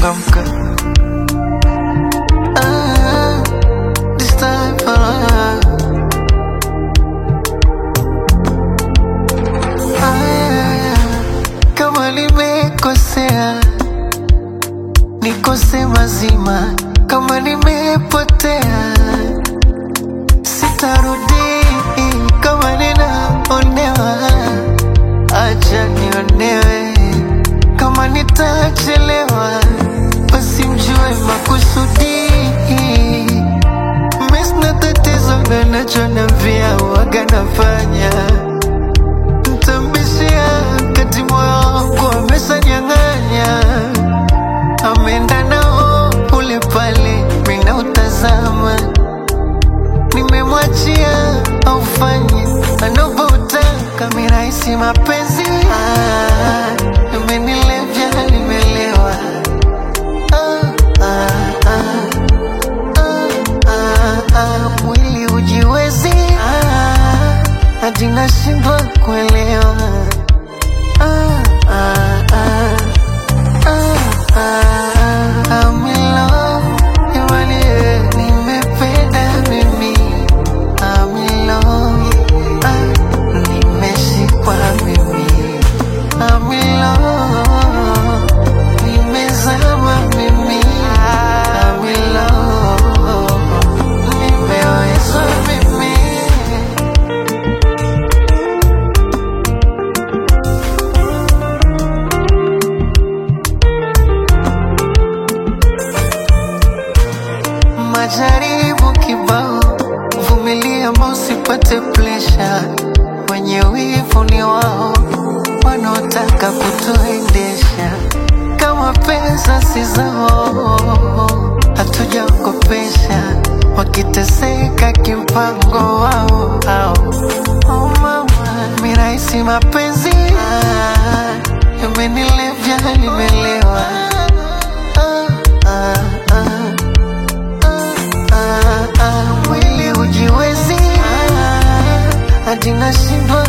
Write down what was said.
changamka. Ah, this time, ah. Aya, kama nimekosea nikose mazima, kama nimepotea sitarudi, kama ninaonewa acha nionewe, kama nitachelewa basi mjue makusudi. Mimi sina tatizo na nachonambia waga nafanya Mtambishia kati moyo wangu ameshanyang'anya, ameenda nao ule pale, mina utazama, nimemwachia aufanye anavyotaka, mirahisi mapenzi ah, imenilevya nimelewa ah, ah, ah, ah, ah, ah, mwili ujiwezi ah, hadi nashindwa kuelewa ah, ah, ah, ah, ah, I'm in love, jamani, eh, nimependa mimi I'm in love, ah, nimeshikwa mimi I'm in love, nimezama mimi I'm in love, nimewezwa mimi majaribu kibao, vumilia ama usipate presha. Wenye wivu ni wao wanaotaka kutuendesha, kama pesa si zao, hatujakopesha wakiteseka kimpango wao hao. Oh mama, mirahisi mapenzi ah, imenilevya nimelewa ah, ah, ah. Ah, ah, mwili ujiwezi ah, hadi nashindwa